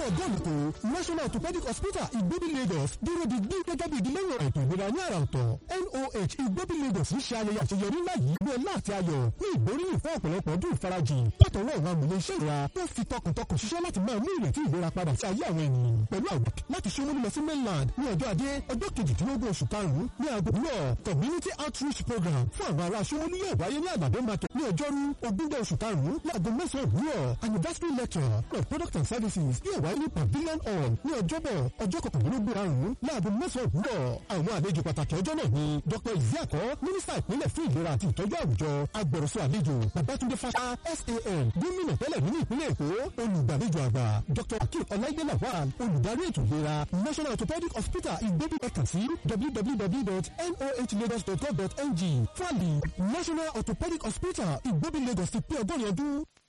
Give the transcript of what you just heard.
fún ọgọ́rùn kò national orthopedic hospital ìgbóbi lagos dúró di bí gẹ́gẹ́ bí ìdílé ìwọ̀n ètò ìlera ní àrà ọ̀tọ̀ noh ìgbóbi lagos ń ṣe ayẹyẹ àṣeyọrí ńlá yìí ní ọlá àti ayọ̀ ní ìgbóríyìn fún ọ̀pọ̀lọpọ̀ ọdún ìfarajìn látọwọ́ àwọn àmúlẹ̀ iṣẹ́ ìlera tó fi tọkàntọkàn ṣiṣẹ́ láti máa mú ìrètí ìlera padà sí ayé àwọn ènìyàn pẹ̀lú àgbà láti ṣomú lọ sí mainland ní ọjọ́ ajé ọjọ́ kejìdínlógún oṣù karùn-ún ní aago náà community outreach program fún àwọn ará ṣomú yóò wáyé ní àgbàdo market ní ọjọ́rú ogúnjọ́ oṣù karùn-ún láago mẹ́sàn-án òwúrọ̀ anniversary lecture of product and services yóò wáyé ní pavilion hall ní ọjọ́bọ̀ ọjọ́ kọkànlélógún karùn-ún láago mẹ́sàn-án òwúrọ̀ àwọn àlejò pàtàkì ọjọ́ náà ni dr isiako mínísítà ìpínlẹ̀ fún ìlera àti ìtọ́jú àwùjọ agbẹ̀rọ̀sọ àlejò babatunde fasa san gómìnà tẹ́lẹ̀ nínú ìpínlẹ̀ èkó olùgbàlejò àgbà dr akeem ọláìdé lawal olùdarí ètò ìlera national orthopedic hospital ìgbébí ẹ̀ka sí www.nohlagos.gov.ng fúlàlì national orthopedic hospital ìgbébí lagos ti pé ọgọ́rin ọdún